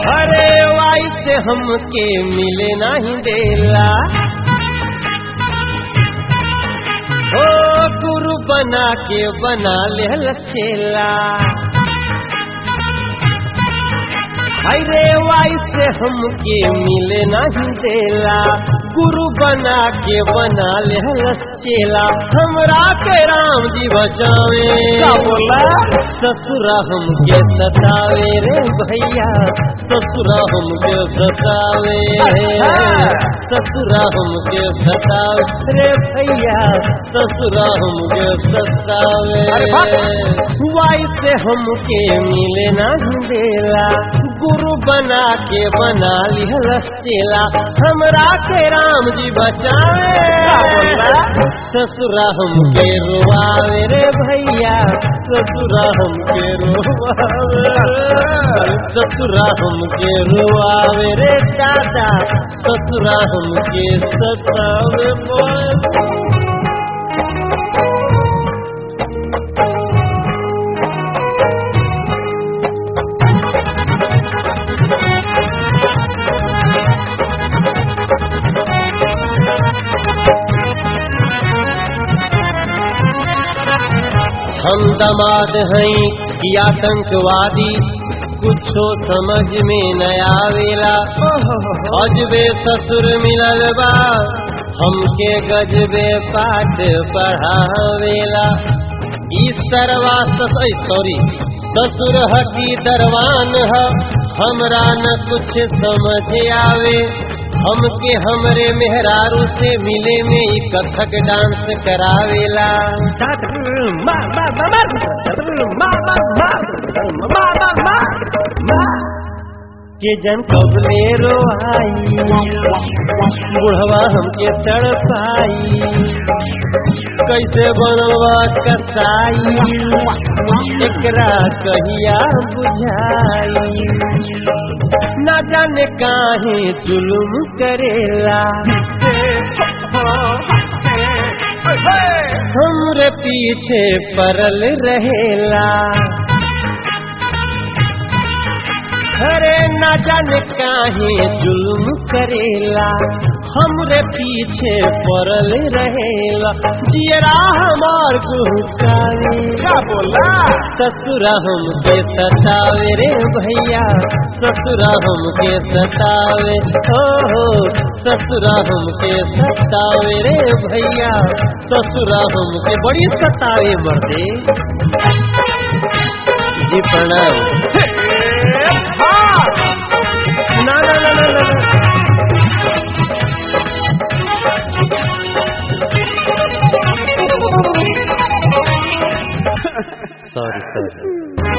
अरे वाई से हमके मिले नहीं देला ओ गुरु बना के बना ले लचेला हाय रे वाई से हमके मिले नहीं देला गुरु बना के बना ले लचेला हमरा के राम जी बचावे का बोला ससुरा हमके सतावे रे भैया ससुरा हमके सतावे अच्छा। ससुरा हमके सतावे रे भैया ससुरा हमके सतावे अरे बाप। वाई से हमके मिले नहीं देला गुरु बना के बना लिहल चेला हमरा के राम जी बचावे का बोला? ससुरा हमके रुआवे रे भैया ससुरा हमके रुआवे ससुरा हमके रुआवे रे दादा ससुरा हमके सतावे बोल हम दमाद हैं कि आतंकवादी कुछो समझ में न आवेला अजबे ससुर मिलल बा हमके गजबे पाठ पढ़ावेला इस तरवा सॉरी ससुर हकी दरवान है हमरा न कुछ समझ आवे हमके हमरे मेहरारू से मिले में ई कथक डांस करावेला के जन कबले रोआई बुढ़वा हमके तड़पाई कैसे बनवा कसाई एकरा कहिया बुझाई ना जाने काहे जुलुम करेला हमरे पीछे परल रहेला अरे ना जाने काहे जुल्म करेला हमरे पीछे पड़ल रहेला जियरा हमार गुहकावे का बोला ससुरा हमके सतावे रे भैया ससुरा हमके सतावे ओ हो ससुरा हमके सतावे रे भैया ससुरा हमके बड़ी सतावे मर्दे जी प्रणाम ना ना ना ना ना ना। सॉरी सॉरी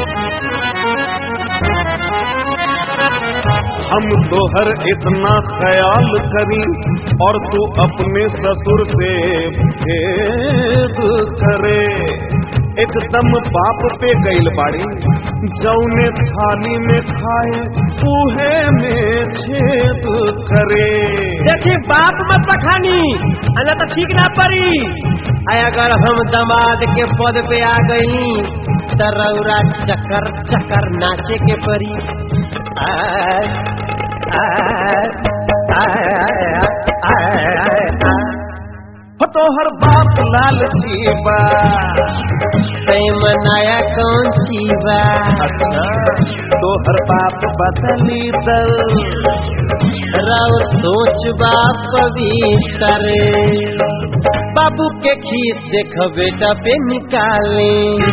हम तोहर इतना ख्याल करी और तू अपने ससुर से भेद करे एकदम बाप पे गईल बाड़ी जौने थाली में खाए उहे में छेद करे देखी बाप मत पखानी अना तो ठीक ना पड़ी आय अगर हम दमाद के पद पे आ गई तो रौरा चकर चकर नाचे के परी आय, आय, आय, आय, आय, आय। हो तोहर बाप लाल जीवा तै मनाया कौन सी बा अच्छा तोहर बाप बदली दल राव सोच बाप पवित्र बाबू के खीस देख बेटा पे निकाले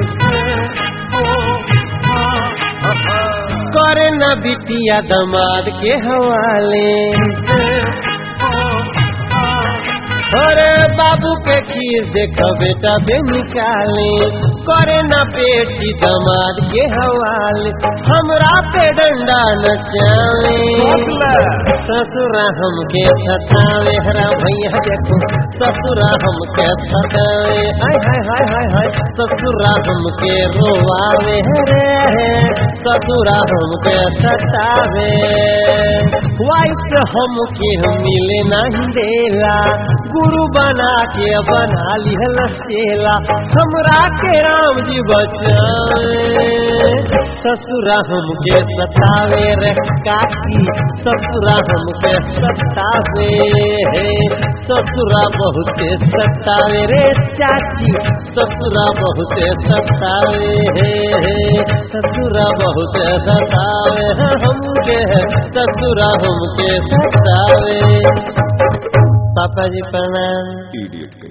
करे न बिटिया दमाद के हवाले अरे बाबू के खीस देख बेटा पे निकाले करे न पेटी दमाद के हवाले हमरा पे डंडा नचावे ससुरा हमके सतावे हरा भैया देखो ससुरा हमके सतावे हाय हाय हाय हाय हाय ससुरा हमके रोवावे रे ससुरा हमके सतावे वाइफ हमके मिले नहीं देला गुरु बना के बना लिहल सेला हमरा के राम जी बचाए ससुरा हमके सतावे रे काकी ससुरा हमके सतावे हे ससुरा बहुते सतावे रे चाची ससुरा बहुते सतावे हे हे ससुरा बहुते सतावे है हमके ससुरा हमके सतावे पापा जी प्रणाम इडियट